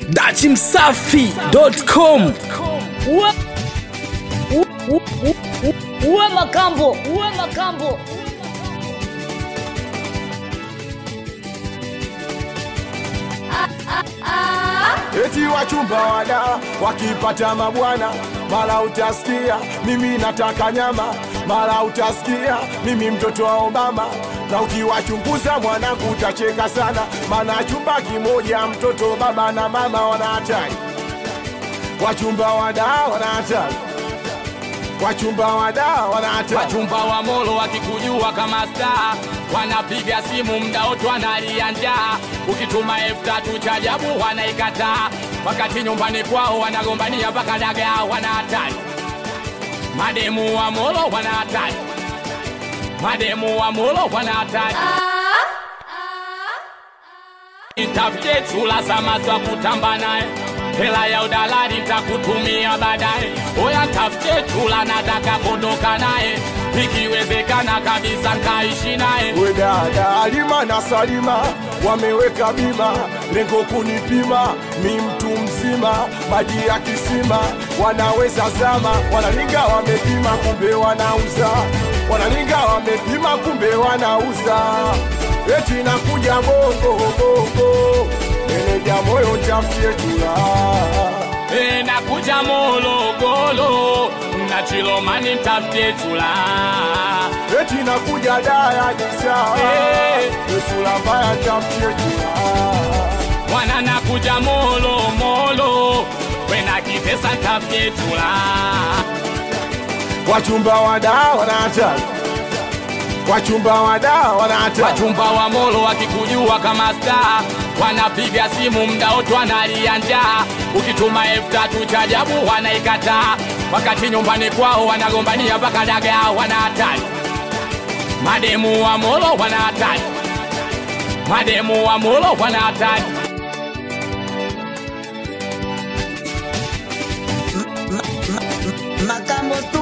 dachimsafi.com uwe, u- u- u- u- uwe makambo uwe makambo eti wachumba wada wakipata mabwana, mara utasikia mimi nataka nyama, mara utasikia mimi mtoto wa Obama. Na ukiwachunguza mwanangu utacheka sana, maana chumba kimoja mtoto baba na mama wana hatari, wachumba wada wana hatari, wachumba wada wana hatari. wachumba wa molo wakikujua kama star wanapiga simu mda wote wanalia njaa ukituma elfu tatu cha jabu wanaikataa wakati nyumbani kwao wanagombania mpaka dagaa wana hatari mademu wa molo wana hatari mademu wa molo wana hatari Nitafute chula za mazwa kutamba naye, hela ya udalali nitakutumia baadaye. Oya, tafute chula nataka kuondoka naye, ikiwezekana kabisa nkaishi naye. we dada Halima na Salima wameweka bima, lengo kunipima, mi mtu mzima, maji ya kisima wanaweza zama, wanalinga wamepima, kumbe wanauza, wanalinga wamepima, kumbe wanauza, eti nakuja bongo bongo, meneja moyo tafutie chula E, nakuja Morogoro na Chilomani nitafute chula. eti nakuja daya disa, Eh. esula mbaya tafutie chula Mwana nakuja Molo Molo, wena kitesa nitafute chula. wachumba wada wana hatari, wachumba wada wana hatari. Wachumba wa molo wakikujua kama star wanapiga simu mda wote wanalia njaa. Ukituma elfu tatu cha jabu wanaikataa, wakati nyumbani kwao wanagombania mpaka dagaa. Wana hatari, mademu wa molo wana hatari, mademu wa molo wana hatari. Makambo tu